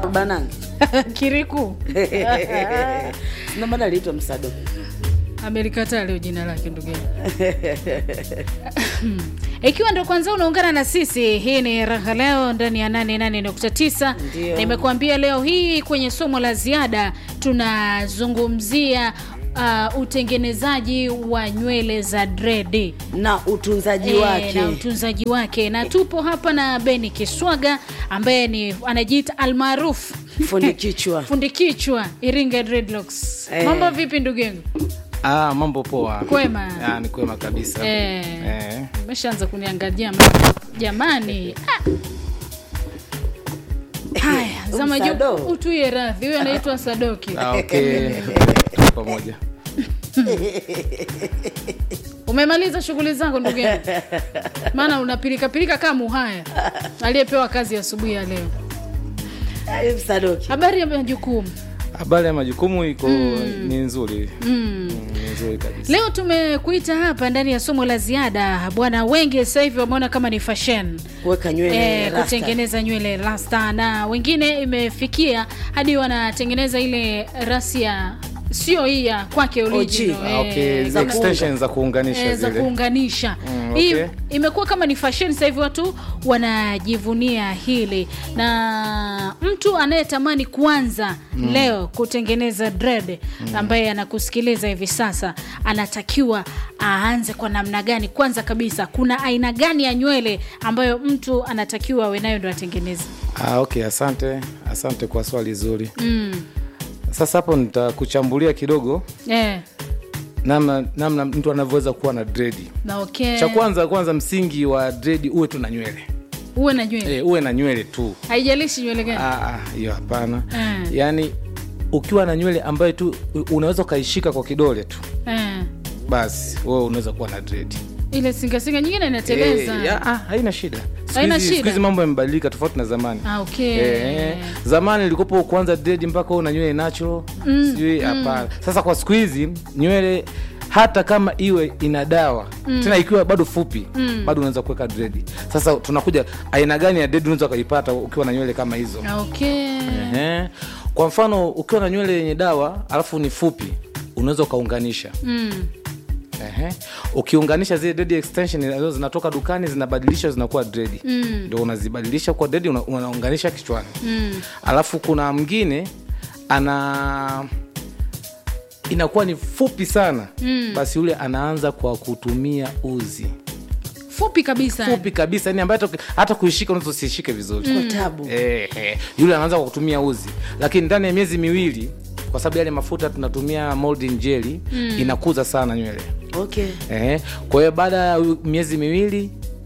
banange kiriku ndio maana aliitwa msado amelikataa leo jina lake ndugu yangu. ikiwa ndo kwanza unaungana na sisi hii ni raha leo ndani ya 88.9 Ndio. nimekuambia leo hii kwenye somo la ziada tunazungumzia uh, utengenezaji wa nywele za dredi na utunzaji Eh, wake na utunzaji wake na tupo hapa na beni kiswaga ambaye ni anajiita almaarufu fundi kichwa fundi kichwa iringa dreadlocks Eh. mambo vipi ndugu yangu Ah, mambo poa. Kwema. Ah, ni kwema kabisa. Eh. Eh. umeshaanza kuniangalia ma- jamani Ah. haya zama Sado. juu utuye radhi huyo anaitwa sadoki Ah, okay. Tuko pamoja. umemaliza shughuli zako ndugu yangu maana unapilikapilika kama muhaya aliyepewa kazi asubuhi ya leo Eh, msadoki habari ya majukumu Habari ya majukumu iko ni nzuri. Mm, ni nzuri kabisa. leo tumekuita hapa ndani ya somo la ziada bwana wengi sasa hivi wameona kama ni fashion kuweka nywele Eh, rasta. kutengeneza nywele rasta na wengine imefikia hadi wanatengeneza ile rasia sio hii ya kwake original, OG. Ah, eh, okay, za zile extensions za kuunganisha eh, za zile. kuunganisha Mm, hii okay. imekuwa kama ni fashion sasa hivi watu wanajivunia hili na mtu anayetamani kuanza leo kutengeneza dread ambaye anakusikiliza hivi sasa anatakiwa aanze kwa namna gani kwanza kabisa kuna aina gani ya nywele ambayo mtu anatakiwa awe nayo ndo atengeneze Ah, okay, asante. Asante kwa swali zuri. mm. Sasa hapo nitakuchambulia kidogo eh, namna namna mtu anavyoweza kuwa na dredi. na okay. Cha kwanza kwanza msingi wa dredi uwe tu na nywele. uwe na nywele Eh, uwe na nywele tu. haijalishi nywele gani Ah, ah, hiyo hapana. Mm. Yaani ukiwa na nywele ambayo tu unaweza ukaishika kwa kidole tu eh. basi wewe unaweza kuwa na dredi. ile singasinga nyingine inateleza Eh, ya, ah, haina shida. Siku Haina hizi- siku shida? hizi mambo yamebadilika tofauti na zamani. ah, okay. Eh, zamani ilikopo kuanza dredi mpaka una nywele natural mm, sijui hapana. Sasa kwa siku hizi nywele hata kama iwe ina dawa mm. tena ikiwa bado fupi mm. bado unaweza kuweka dredi. Sasa tunakuja aina gani ya dredi unaweza ukaipata ukiwa na nywele kama hizo? Ah, okay. Ehe. Kwa mfano ukiwa na nywele yenye dawa alafu ni fupi unaweza ukaunganisha Mm. Ehe. ukiunganisha zile dread extension ambazo zinatoka dukani zinabadilishwa zinakuwa dredi Mm. ndio unazibadilisha kwa dredi una- unaunganisha kichwani Mm. alafu kuna mwingine ana inakuwa ni fupi sana Mm. basi yule anaanza kwa kutumia uzi fupi kabisa fupi kabisa yani ambaye hata- hata kuishika unaweza usishike vizuri kwa tabu Eh, eh, yule anaanza kwa kutumia uzi lakini ndani ya miezi miwili kwa sababu yale mafuta tunatumia molding jelly inakuza sana nywele okay eh, kwa hiyo baada ya miezi miwili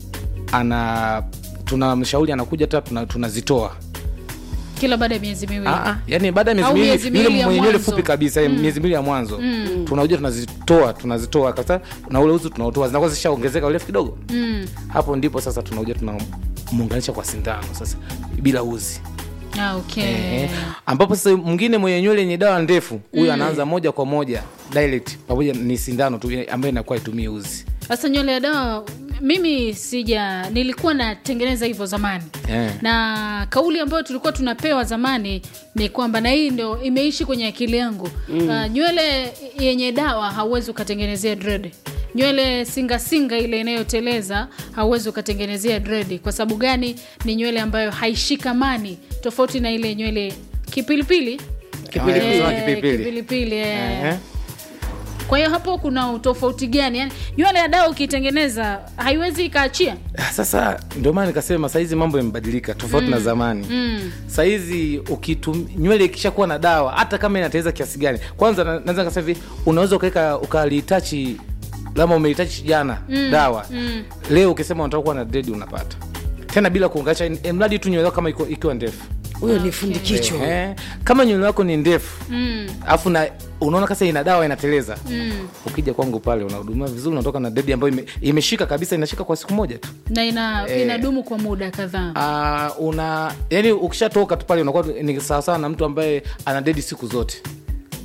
ana tunamshauri anakuja hata tuna- tunazitoa kila baada ya miezi miwili Ah, ah, yani baada ya miezi Au miwili miezi yule miwili ya mwenye nywele mwanzo. fupi kabisa mm. miezi miwili ya mwanzo tunakuja tunazitoa tunazitoa kabisa na ule uzi tunautoa zinakuwa zishaongezeka urefu kidogo mm. hapo ndipo sasa tunakuja tunamuunganisha kwa sindano sasa bila uzi ah, okay. Eh, ambapo sasa mwingine mwenye nywele yenye dawa ndefu huyu anaanza moja kwa moja direct pamoja ni sindano tu ambayo inakuwa itumie uzi sasa nywele ya dawa mimi sija nilikuwa natengeneza hivyo zamani Eh. na kauli ambayo tulikuwa tunapewa zamani ni kwamba na hii ndo imeishi kwenye akili yangu mm. uh, nywele yenye dawa hauwezi ukatengenezea dread nywele singasinga ile inayoteleza hauwezi ukatengenezea dread kwa sababu gani ni nywele ambayo haishikamani tofauti na ile nywele kipilipili Kipilipili. Eh, Ah, kipilipili. kipilipili, eh. Ehe. kwa hiyo hapo kuna utofauti gani yani nywele ya dawa ukitengeneza haiwezi ikaachia Ah, sasa ndio maana nikasema sahizi mambo yamebadilika tofauti na zamani mm. sahizi ukitum nywele ikishakuwa na dawa hata kama inateleza kiasi gani kwanza na- naweza nikasema hivi unaweza ukaweka ukalitachi lama umelitachi jana dawa mm. leo ukisema unataka kuwa na dredi unapata tena bila kuunganisha eh, mradi tu nywele yako kama iko- ikiwa ndefu huyo ni fundi kichwa Ehe. kama nywele yako ni ndefu Mm. alafu na unaona kasa ina dawa inateleza Mm. ukija kwangu pale unahudumia vizuri unatoka na dredi ambayo ime, imeshika kabisa inashika kwa siku moja tu na ina, inadumu kwa muda kadhaa uh, una yani ukishatoka tu pale unakuwa ni sawasawa na mtu ambaye ana dedi siku zote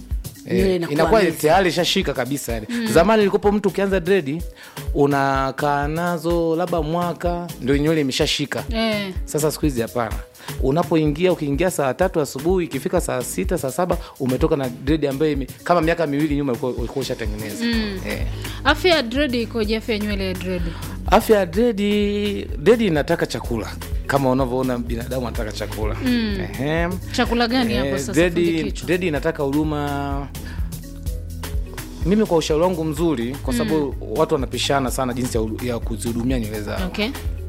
Nywele Eh, inakuwa inakuwa ndefu. tayari ishashika kabisa yani. Zamani ilikopo mtu ukianza dredi unakaa nazo labda mwaka ndio nywele imeshashika. eh. Sasa siku hizi hapana, unapoingia ukiingia saa tatu asubuhi ikifika saa sita saa saba umetoka na dredi ambayo ime, kama miaka miwili nyuma ulikuwa ulikuwa ushatengeneza eh. afya ya dredi ikoje afya ya nywele ya dredi Afya ya dredi, dredi inataka chakula kama unavyoona binadamu anataka chakula Ehe. chakula gani hapo Eh, sasa dredi fundi kichwa? dredi inataka huduma mimi kwa ushauri wangu mzuri kwa sababu watu wanapishana sana jinsi ya, ya kuzihudumia nywele zao okay